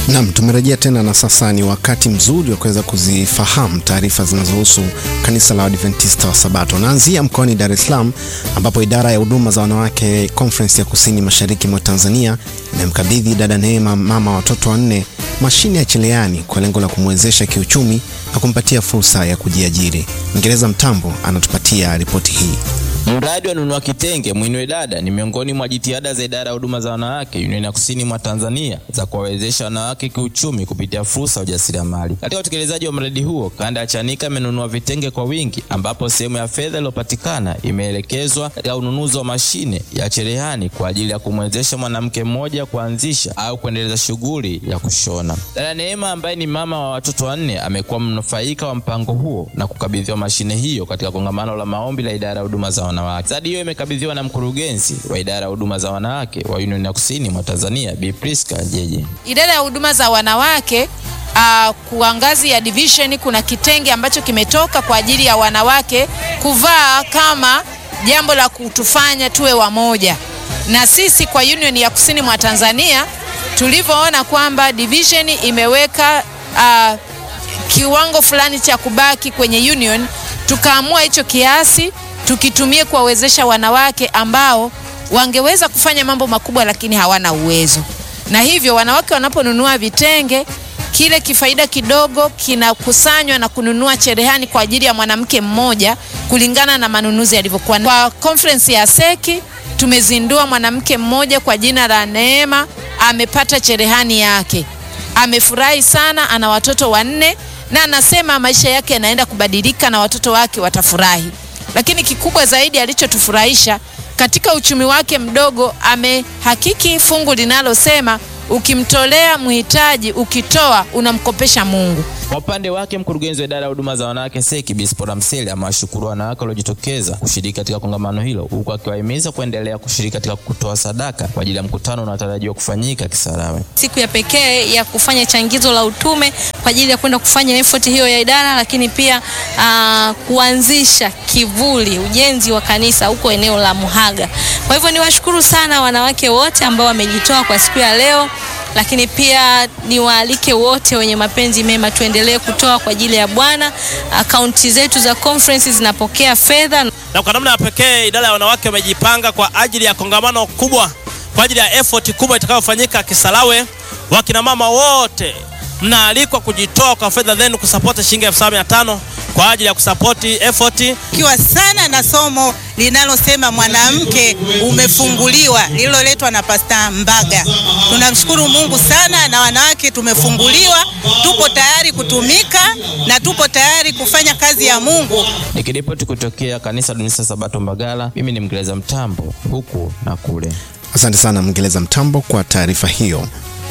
Nam, tumerejea tena na sasa ni wakati mzuri wa kuweza kuzifahamu taarifa zinazohusu kanisa la Adventista wa Sabato. Naanzia mkoani Dar es Salaam ambapo idara ya huduma za wanawake Conference ya kusini mashariki mwa Tanzania imemkabidhi dada Neema, mama wa watoto wanne, mashine ya cherehani kwa lengo la kumwezesha kiuchumi na kumpatia fursa ya kujiajiri. Mngereza Mtambo anatupatia ripoti hii. Mradi wa nunua kitenge mwinue dada ni miongoni mwa jitihada za idara ya huduma za wanawake Union ya kusini mwa Tanzania za kuwawezesha wanawake kiuchumi kupitia fursa ya ujasiriamali. Katika utekelezaji wa mradi huo, kanda ya Chanika imenunua vitenge kwa wingi, ambapo sehemu ya fedha iliyopatikana imeelekezwa katika ununuzi wa mashine ya cherehani kwa ajili ya kumwezesha mwanamke mmoja kuanzisha au kuendeleza shughuli ya kushona. Dada Neema ambaye ni mama wa watoto wanne amekuwa mnufaika wa mpango huo na kukabidhiwa mashine hiyo katika kongamano la maombi la idara ya huduma za wanawake. Zawadi hiyo imekabidhiwa na mkurugenzi wa idara ya huduma za wanawake wa Union ya kusini mwa Tanzania Bi Priska Jeje. Idara ya huduma za wanawake uh, kwa ngazi ya division kuna kitenge ambacho kimetoka kwa ajili ya wanawake kuvaa kama jambo la kutufanya tuwe wamoja, na sisi kwa Union ya kusini mwa Tanzania tulivyoona kwamba division imeweka uh, kiwango fulani cha kubaki kwenye union, tukaamua hicho kiasi tukitumie kuwawezesha wanawake ambao wangeweza kufanya mambo makubwa lakini hawana uwezo. Na hivyo wanawake wanaponunua vitenge, kile kifaida kidogo kinakusanywa na kununua cherehani kwa ajili ya mwanamke mmoja kulingana na manunuzi yalivyokuwa. Kwa conference ya Seki tumezindua mwanamke mmoja kwa jina la Neema, amepata cherehani yake, amefurahi sana, ana watoto wanne na anasema maisha yake yanaenda kubadilika na watoto wake watafurahi lakini kikubwa zaidi alichotufurahisha katika uchumi wake mdogo, amehakiki fungu linalosema ukimtolea mhitaji, ukitoa unamkopesha Mungu. Kwa upande wake mkurugenzi wa idara ya huduma za wanawake Seki Bispora Mseli amewashukuru wanawake waliojitokeza kushiriki katika kongamano hilo, huku akiwahimiza kuendelea kushiriki katika kutoa sadaka kwa ajili ya mkutano unaotarajiwa kufanyika Kisarawe. Siku ya pekee ya kufanya changizo la utume kwa ajili ya kwenda kufanya effort hiyo ya idara, lakini pia uh, kuanzisha kivuli ujenzi wa kanisa huko eneo la Muhaga. Kwa hivyo niwashukuru sana wanawake wote ambao wamejitoa kwa siku ya leo lakini pia niwaalike wote wenye mapenzi mema tuendelee kutoa kwa ajili ya Bwana. Akaunti zetu za conference zinapokea fedha, na kwa namna ya pekee idara ya wanawake wamejipanga kwa ajili ya kongamano kubwa, kwa ajili ya effort kubwa itakayofanyika Kisarawe. Wakina mama wote mnaalikwa kujitoa kwa fedha zenu kusapoti shilingi elfu saba mia tano kwa ajili ya kusapoti effort kiwa sana na somo linalosema mwanamke umefunguliwa lililoletwa na Pasta Mbaga. Tunamshukuru Mungu sana, na wanawake tumefunguliwa, tupo tayari kutumika na tupo tayari kufanya kazi ya Mungu. Nikiripoti kutokea kanisa Adventista Sabato Mbagala, mimi ni Mngereza Mtambo huku na kule. Asante sana Mngereza Mtambo kwa taarifa hiyo.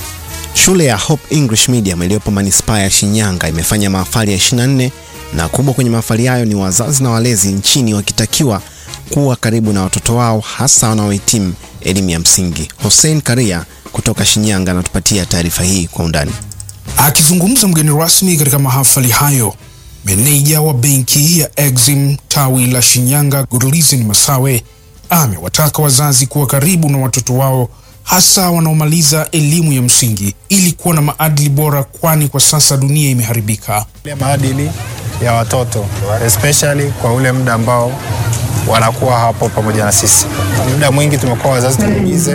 Shule ya Hope English Medium iliyopo manispaa ya Shinyanga imefanya mahafali ya 24 na kubwa kwenye mahafali hayo ni wazazi na walezi nchini wakitakiwa kuwa karibu na watoto wao hasa wanaohitimu elimu ya msingi. Hussein Karia kutoka Shinyanga anatupatia taarifa hii kwa undani. Akizungumza mgeni rasmi katika mahafali hayo, meneja wa benki ya Exim tawi la Shinyanga Godlizin Masawe amewataka wazazi kuwa karibu na watoto wao hasa wanaomaliza elimu ya msingi ili kuwa na maadili bora, kwani kwa sasa dunia imeharibika. Maadili ya watoto especially kwa ule muda ambao wanakuwa hapo pamoja na sisi. Muda mwingi tumekuwa wazazi tumigize,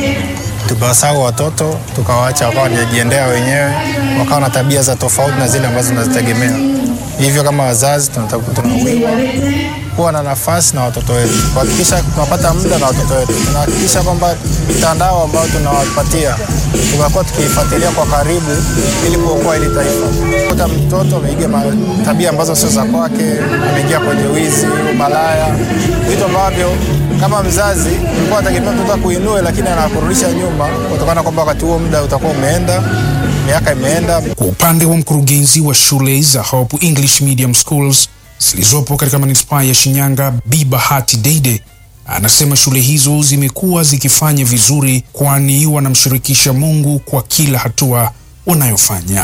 tukawasahau watoto, tukawaacha wakawa wanajiendea wenyewe, wakawa na tabia za tofauti na zile ambazo tunazitegemea. Hivyo kama wazazi tunawiwa kuwa na nafasi na watoto wetu, kuhakikisha tunapata muda na watoto wetu, tunahakikisha kwamba mitandao ambayo tunawapatia tunakuwa tukiifuatilia kwa karibu ili kuokoa ili taifa. Kuta mtoto ameiga tabia ambazo sio za kwake, ameingia kwenye wizi, umalaya, vitu ambavyo kama mzazi ulikuwa unategemea mtoto akuinue, lakini anakurudisha nyuma kutokana kwamba wakati huo muda utakuwa umeenda, miaka imeenda. Kwa upande wa mkurugenzi wa shule za Hope English Medium Schools zilizopo katika manispaa ya Shinyanga, Bi Bahati Deide anasema shule hizo zimekuwa zikifanya vizuri, kwani wanamshirikisha Mungu kwa kila hatua wanayofanya.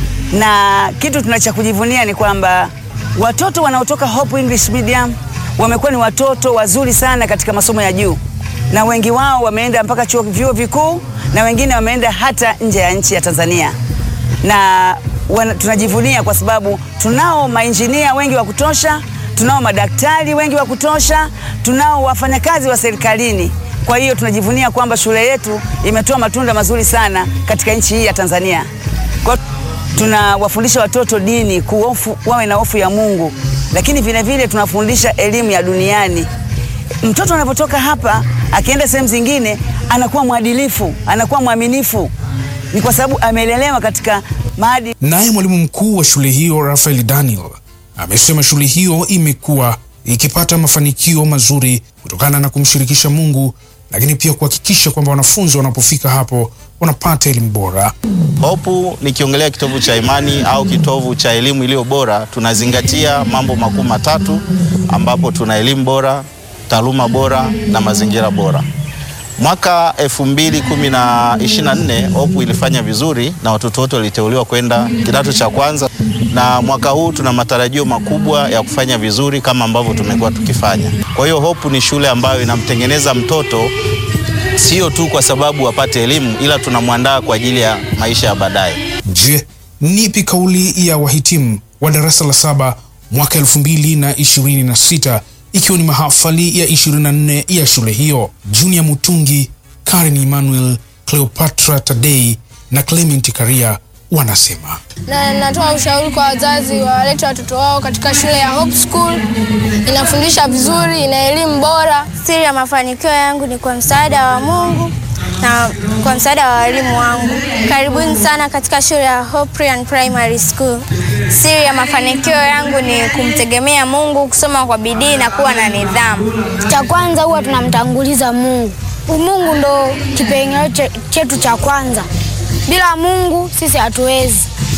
Na kitu tunacha kujivunia ni kwamba watoto wanaotoka Hope English Medium wamekuwa ni watoto wazuri sana katika masomo ya juu, na wengi wao wameenda mpaka chuo vyuo vikuu na wengine wameenda hata nje ya nchi ya Tanzania na wana, tunajivunia kwa sababu tunao mainjinia wengi wa kutosha, tunao madaktari wengi wa kutosha, tunao wafanyakazi wa serikalini. Kwa hiyo tunajivunia kwamba shule yetu imetoa matunda mazuri sana katika nchi hii ya Tanzania. Kwa tunawafundisha watoto dini, kuofu, wawe na hofu ya Mungu, lakini vile vile tunafundisha elimu ya duniani. Mtoto anapotoka hapa akienda sehemu zingine anakuwa mwadilifu, anakuwa mwaminifu, ni kwa sababu amelelewa katika maadili. Naye mwalimu mkuu wa shule hiyo Rafael Daniel amesema shule hiyo imekuwa ikipata mafanikio mazuri kutokana na kumshirikisha Mungu, lakini pia kuhakikisha kwamba wanafunzi wanapofika hapo wanapata elimu bora. Hopu nikiongelea kitovu cha imani au kitovu cha elimu iliyo bora, tunazingatia mambo makuu matatu, ambapo tuna elimu bora, taaluma bora na mazingira bora. Mwaka 2024 Hopu ilifanya vizuri na watoto wote waliteuliwa kwenda kidato cha kwanza, na mwaka huu tuna matarajio makubwa ya kufanya vizuri kama ambavyo tumekuwa tukifanya. Kwa hiyo Hopu ni shule ambayo inamtengeneza mtoto sio tu kwa sababu apate elimu, ila tunamwandaa kwa ajili ya maisha ya baadaye. Je, nipi kauli ya wahitimu wa darasa la saba mwaka 2026 ikiwa ni mahafali ya 24 ya shule hiyo? Junior Mutungi, Karen Emmanuel, Cleopatra Tadei na Clement Karia wanasema na natoa ushauri kwa wazazi wawalete watoto wao katika shule ya Hope School. Inafundisha vizuri, ina elimu bora. Siri ya mafanikio yangu ni kwa msaada wa Mungu na kwa msaada wa walimu wangu. Karibuni sana katika shule ya Hoprian Primary School. Siri ya mafanikio yangu ni kumtegemea Mungu, kusoma kwa bidii na kuwa na nidhamu. Cha kwanza huwa tunamtanguliza Mungu. Mungu ndo kipengele chetu cha kwanza. Bila Mungu sisi hatuwezi.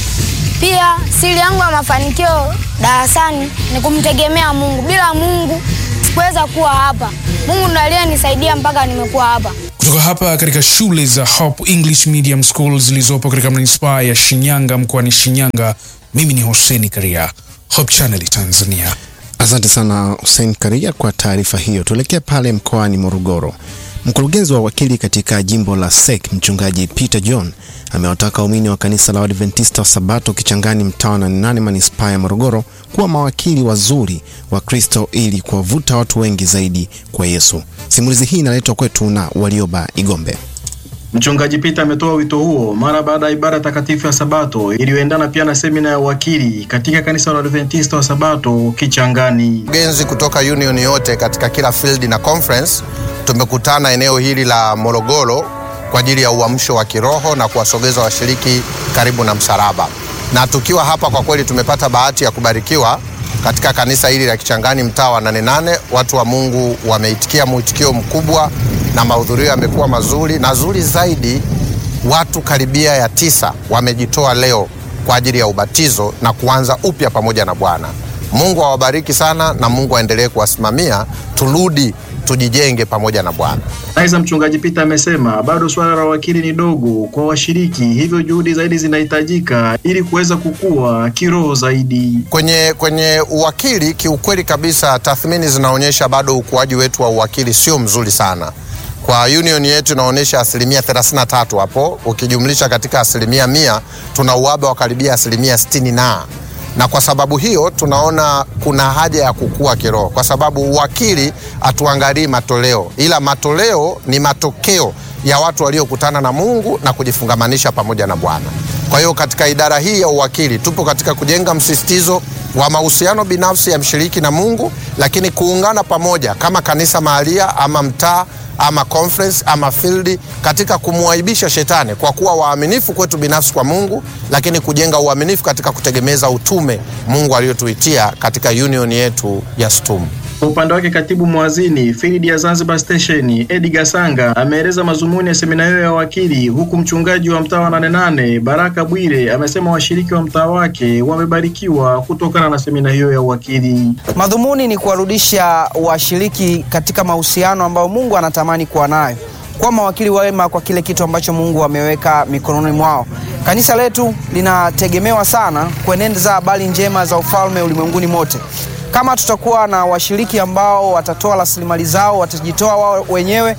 Pia siri yangu ya mafanikio darasani ni kumtegemea Mungu. Bila Mungu sikuweza kuwa hapa. Mungu ndo aliyenisaidia mpaka nimekuwa hapa. kutoka hapa katika shule za Hope English Medium School zilizopo katika manispaa ya Shinyanga mkoani Shinyanga. Mimi ni Hoseni Karia, Hope Channel Tanzania. Asante sana Hussein Karia kwa taarifa hiyo. Tuelekee pale mkoani Morogoro. Mkurugenzi wa wakili katika jimbo la SEC mchungaji Peter John amewataka waumini wa kanisa la Waadventista wa Sabato Kichangani mtaa wa nane manispaa ya Morogoro kuwa mawakili wazuri wa Kristo ili kuwavuta watu wengi zaidi kwa Yesu. Simulizi hii inaletwa kwetu na Walioba Igombe. Mchungaji Peter ametoa wito huo mara baada ya ibada takatifu ya Sabato iliyoendana pia na semina ya uwakili katika kanisa la Adventista wa Sabato Kichangani. Genzi kutoka union yote katika kila field na conference tumekutana eneo hili la Morogoro kwa ajili ya uamsho wa kiroho na kuwasogeza washiriki karibu na msalaba. Na tukiwa hapa kwa kweli tumepata bahati ya kubarikiwa katika kanisa hili la Kichangani mtaa wa Nane Nane. Watu wa Mungu wameitikia mwitikio mkubwa na mahudhurio yamekuwa mazuri na zuri zaidi, watu karibia ya tisa wamejitoa leo kwa ajili ya ubatizo na kuanza upya pamoja na Bwana. Mungu awabariki sana na Mungu aendelee kuwasimamia, turudi tujijenge pamoja na Bwana. Aidha, mchungaji Peter amesema bado suala la wakili ni dogo kwa washiriki, hivyo juhudi zaidi zinahitajika ili kuweza kukua kiroho zaidi. Kwenye, kwenye uwakili kiukweli kabisa, tathmini zinaonyesha bado ukuaji wetu wa uwakili sio mzuri sana. Kwa union yetu inaonyesha asilimia 33 hapo, ukijumlisha katika asilimia mia tuna uhaba wa karibia asilimia 60 na na kwa sababu hiyo tunaona kuna haja ya kukua kiroho, kwa sababu uwakili hatuangalii matoleo, ila matoleo ni matokeo ya watu waliokutana na Mungu na kujifungamanisha pamoja na Bwana. Kwa hiyo katika idara hii ya uwakili tupo katika kujenga msisitizo wa mahusiano binafsi ya mshiriki na Mungu, lakini kuungana pamoja kama kanisa mahalia ama mtaa ama conference ama field katika kumwaibisha shetani kwa kuwa waaminifu kwetu binafsi kwa Mungu, lakini kujenga uaminifu katika kutegemeza utume Mungu aliyotuitia katika union yetu ya STUM. Kwa upande wake katibu mwazini field ya Zanzibar Station Edgar Sanga ameeleza mazumuni ya semina hiyo ya wakili, huku mchungaji wa mtaa wa Nane Nane Baraka Bwire amesema washiriki wa mtaa wake wamebarikiwa kutokana na semina hiyo ya uwakili. Madhumuni ni kuwarudisha washiriki katika mahusiano ambayo Mungu anatamani kuwa nayo, kwa mawakili wema kwa kile kitu ambacho Mungu ameweka mikononi mwao. Kanisa letu linategemewa sana kueneza habari njema za ufalme ulimwenguni mote. Kama tutakuwa na washiriki ambao watatoa rasilimali zao, watajitoa wao wenyewe kwa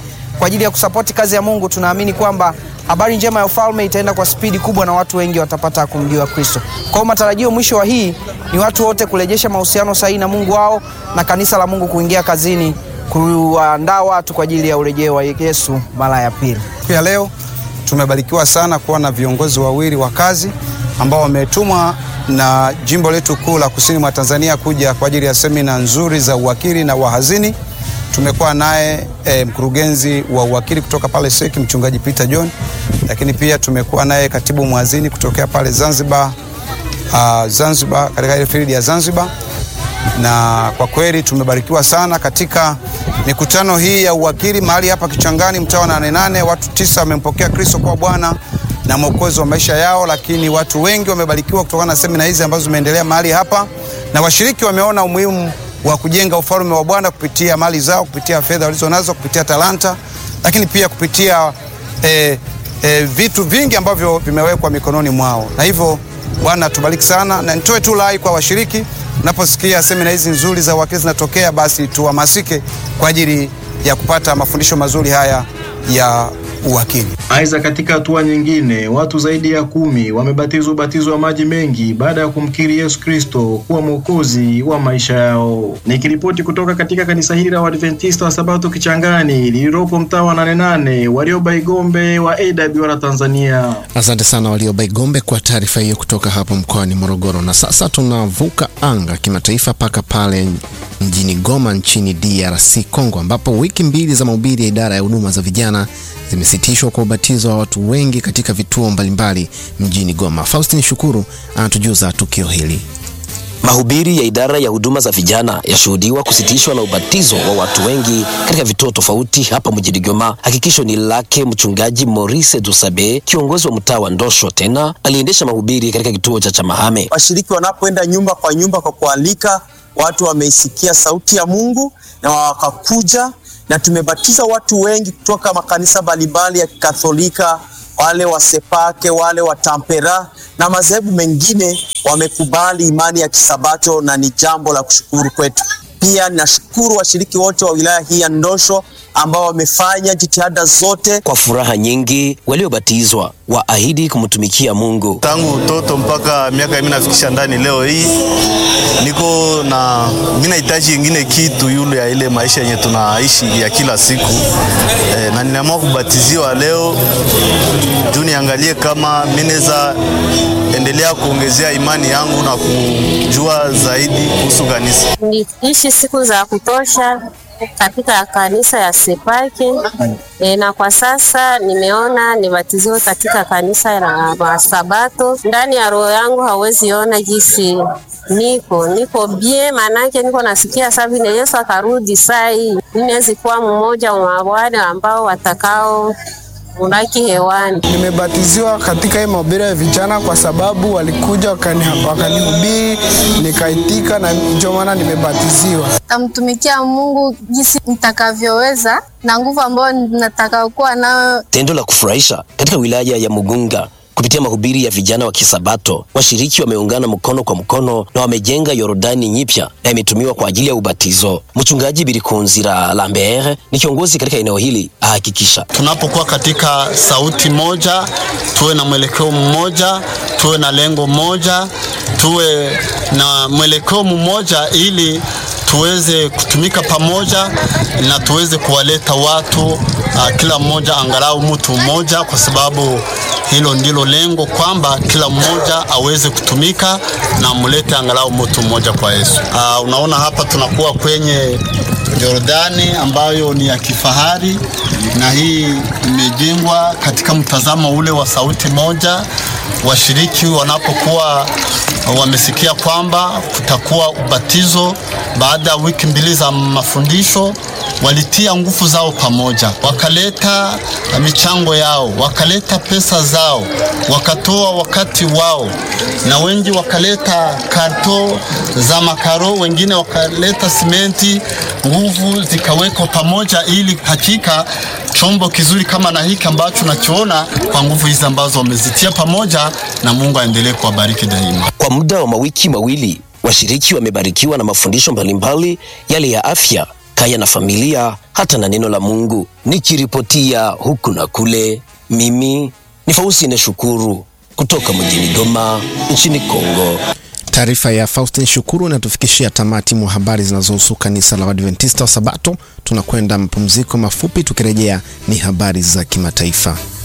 kwa ajili ya kusapoti kazi ya Mungu. Tunaamini kwamba habari njema ya ufalme itaenda kwa spidi kubwa na watu wengi watapata kumjua Kristo. Kwa hiyo matarajio mwisho wa hii ni watu wote kurejesha mahusiano sahihi na Mungu wao na kanisa la Mungu kuingia kazini kuandaa watu kwa ajili ya urejeo wa Yesu mara ya pili. Pia leo tumebarikiwa sana kuwa na viongozi wawili wa kazi ambao wametumwa na jimbo letu kuu la kusini mwa Tanzania kuja kwa ajili ya semina nzuri za uwakili na wahazini. Tumekuwa naye e, mkurugenzi wa uwakili kutoka pale Seki mchungaji Peter John, lakini pia tumekuwa naye katibu mhazini kutokea pale Zanzibar, uh, Zanzibar katika ile field ya Zanzibar, na kwa kweli tumebarikiwa sana katika mikutano hii ya uwakili mahali hapa Kichangani, mtaa wa Nane Nane. Watu tisa wamempokea Kristo kwa Bwana na mwokozi wa maisha yao, lakini watu wengi wamebarikiwa kutokana na semina hizi ambazo zimeendelea mahali hapa, na washiriki wameona umuhimu wa kujenga ufalme wa Bwana kupitia mali zao, kupitia fedha walizonazo, kupitia talanta, lakini pia kupitia eh, eh, vitu vingi ambavyo vimewekwa mikononi mwao, na hivyo Bwana tubariki sana, na nitoe tu rai kwa washiriki, unaposikia semina hizi nzuri za uwakili zinatokea, basi tuhamasike kwa ajili ya kupata mafundisho mazuri haya ya uwakili. Aidha, katika hatua nyingine, watu zaidi ya kumi wamebatizwa ubatizo wa maji mengi baada ya kumkiri Yesu Kristo kuwa mwokozi wa maisha yao. Nikiripoti kutoka katika kanisa hili la Waadventista wa Sabato Kichangani lililopo mtaa wa Nane Nane, Warioba Igombe wa AWR Tanzania. Asante sana Walioba Igombe kwa taarifa hiyo kutoka hapo mkoani Morogoro. Na sasa tunavuka anga kimataifa mpaka pale mjini Goma nchini DRC Congo, ambapo wiki mbili za mahubiri ya idara ya huduma za vijana zimesitishwa kwa ubatizo wa watu wengi katika vituo mbalimbali mjini Goma. Faustin Shukuru anatujuza tukio hili. Mahubiri ya idara ya huduma za vijana yashuhudiwa kusitishwa na ubatizo wa watu wengi katika vituo tofauti hapa mjini Goma. Hakikisho ni lake mchungaji Maurice Dusabe, kiongozi wa mtaa wa Ndosho, tena aliendesha mahubiri katika kituo cha Chamahame. Washiriki wanapoenda nyumba kwa nyumba kwa kualika watu, wameisikia sauti ya Mungu na wakakuja, na tumebatiza watu wengi kutoka makanisa mbalimbali ya Kikatholika, wale wa Sepake, wale wa Tampera na madhehebu mengine wamekubali imani ya Kisabato na ni jambo la kushukuru kwetu. Pia nashukuru washiriki wote wa wilaya hii ya Ndosho ambao wamefanya jitihada zote. Kwa furaha nyingi, waliobatizwa waahidi kumtumikia Mungu. Tangu utoto mpaka miaka mimi nafikisha ndani, leo hii niko na mimi nahitaji ingine kitu yule ya ile maisha yenye tunaishi ya kila siku e, na niliamua kubatiziwa leo juu niangalie kama mimi naweza endelea kuongezea imani yangu na kujua zaidi kuhusu kanisa. Niliishi siku za kutosha katika kanisa ya Sepake e, na kwa sasa nimeona nibatiziwe katika kanisa la Masabato. Ndani ya roho yangu hawezi ona jinsi niko niko bie, manake niko nasikia sasa vile Yesu akarudi saa hii, ninaweza kuwa mmoja wa wale ambao watakao unaki hewani. Nimebatiziwa katika hii mahubiri ya vijana kwa sababu walikuja wakani- wakanihubiri nikaitika, na ndio maana nimebatiziwa. Tamtumikia Mungu jinsi nitakavyoweza na nguvu ambayo nataka kuwa nayo. Tendo la kufurahisha katika wilaya ya Mugunga kupitia mahubiri ya vijana wa Kisabato, washiriki wameungana mkono kwa mkono na wamejenga Yordani nyipya na imetumiwa kwa ajili ya ubatizo. Mchungaji Birikunzira Lambert ni kiongozi katika eneo hili, ahakikisha tunapokuwa katika sauti moja, tuwe na mwelekeo mmoja, tuwe na lengo moja, tuwe na mwelekeo mmoja ili tuweze kutumika pamoja na tuweze kuwaleta watu uh, kila mmoja angalau mtu mmoja, kwa sababu hilo ndilo lengo, kwamba kila mmoja aweze kutumika na mlete angalau mtu mmoja kwa Yesu. Uh, unaona hapa tunakuwa kwenye Jordani ambayo ni ya kifahari na hii imejengwa katika mtazamo ule wa sauti moja. Washiriki wanapokuwa wamesikia kwamba kutakuwa ubatizo baada ya wiki mbili za mafundisho, walitia nguvu zao pamoja, wakaleta michango yao, wakaleta pesa zao, wakatoa wakati wao, na wengi wakaleta karto za makaro, wengine wakaleta simenti. Nguvu zikawekwa pamoja, ili hakika chombo kizuri kama na hiki ambacho nakiona kwa nguvu hizi ambazo wamezitia pamoja, na Mungu aendelee kuwabariki daima. Kwa muda wa mawiki mawili washiriki wamebarikiwa na mafundisho mbalimbali, yale ya afya, kaya na familia, hata na neno la Mungu. Nikiripotia huku na kule, mimi ni Faustine Shukuru kutoka mjini Goma nchini Kongo. Taarifa ya Faustin Shukuru inatufikishia tamati mwa habari zinazohusu kanisa la Waadventista wa Sabato. Tunakwenda mapumziko mafupi, tukirejea ni habari za kimataifa.